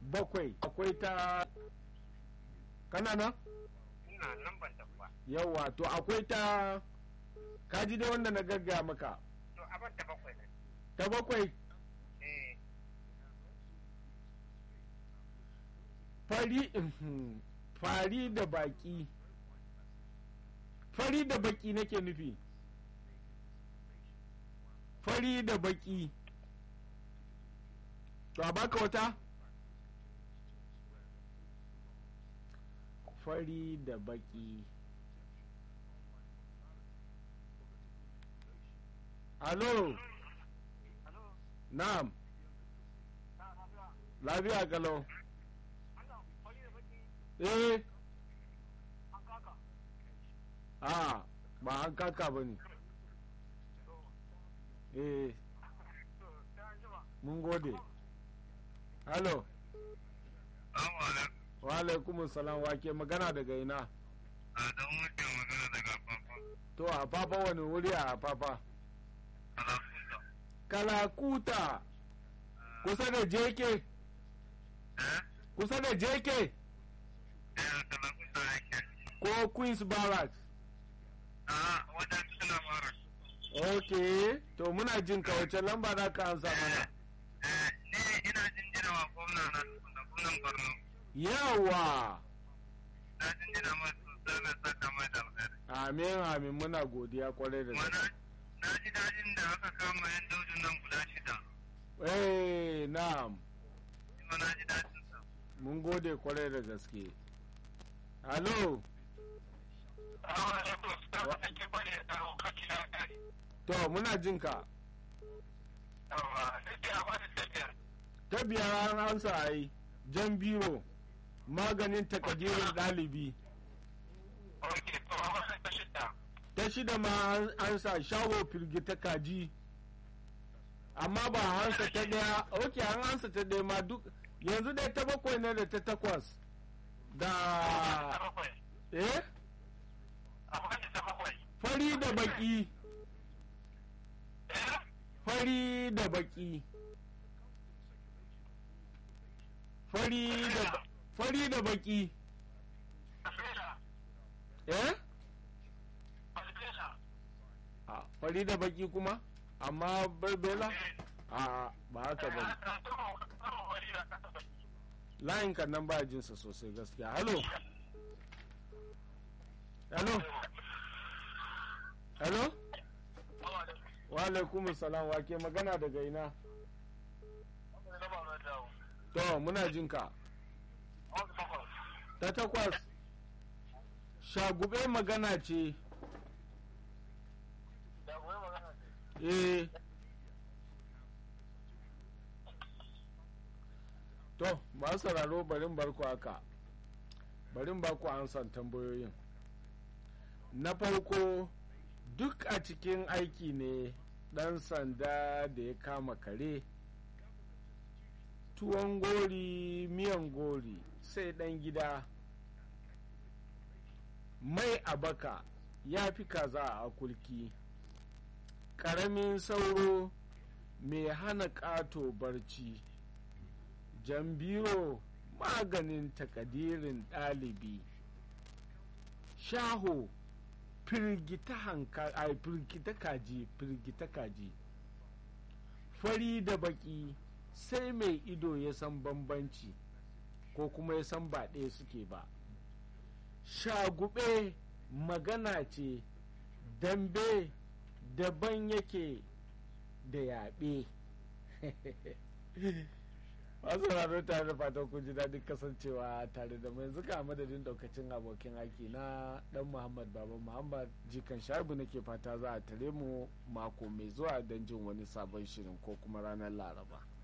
bakwai akwai ta kana nan ina nan ban tafi yawa to akwai ta kaji dai wanda na gaggaya maka to abin da bakwai ne ta bakwai eh fari fari da baki fari da baki nake nufi fari da baki to a baka wata fari da baki alo alo na'am na lafiya lafiya kalau Allah fari da baki eh an kaka a ba an kaka ba ne to eh to sai an jima mun gode halo Assalamu alaikum wa alaikum salam wa ke magana daga ina a dan wuce magana daga fafa to a fafa wani wuri a fafa alafuta kalakuta kusa da jeke eh kusa da jeke eh kalafuta yake ko queens barracks a wajen suna mara ok to muna jin ka wace lamba za ka ansa mana eh ni ina jinjina wa gwamna na da gwamnan Borno yawa na jinjina mai sosai mai saka mai da alheri amin amin muna godiya kwarai da kuma gaske na na ji dajin da aka kama yan daudin nan guda shida eh na'am kuma na ji dajin sa mun gode kwarai da gaske halo to muna jin ka ta biyar an ansa a yi jan biro maganin takadirin ɗalibi ta shida ma an ansa shago firgita kaji amma ba a ansa ta ɗaya ok an ansa ta ɗaya ma duk yanzu dai ta bakwai ne da ta takwas da eh fari da baki fari da baki fari da fari da baki eh a fari da baki kuma amma barbela a ba haka ba layin kan nan ba jinsa sosai gaskiya halo halo halo wa alaikum salam wa ke magana daga ina to muna jin ka ta takwas shagube magana ce eh to ba sauraro barin barku haka barin baku an san tambayoyin na farko duk a cikin aiki ne ɗan sanda da ya kama kare tuwon gori miyan gori sai ɗan gida mai abaka ya fi kaza a kulki ƙaramin sauro mai hana ƙato barci jambiro maganin takadirin ɗalibi shaho firgita hanka ai firgita kaji firgita kaji fari da baki sai mai ido ya san bambanci ko kuma ya san ba ɗaya suke ba shagube magana ce dambe daban yake da yaɓe masu raro tare da fatan kun ji daɗin kasancewa tare da mai zuka madadin daukacin abokin aiki na dan muhammad baba muhammad jikan shabu nake fata za a tare mu mako mai zuwa don jin wani sabon shirin ko kuma ranar laraba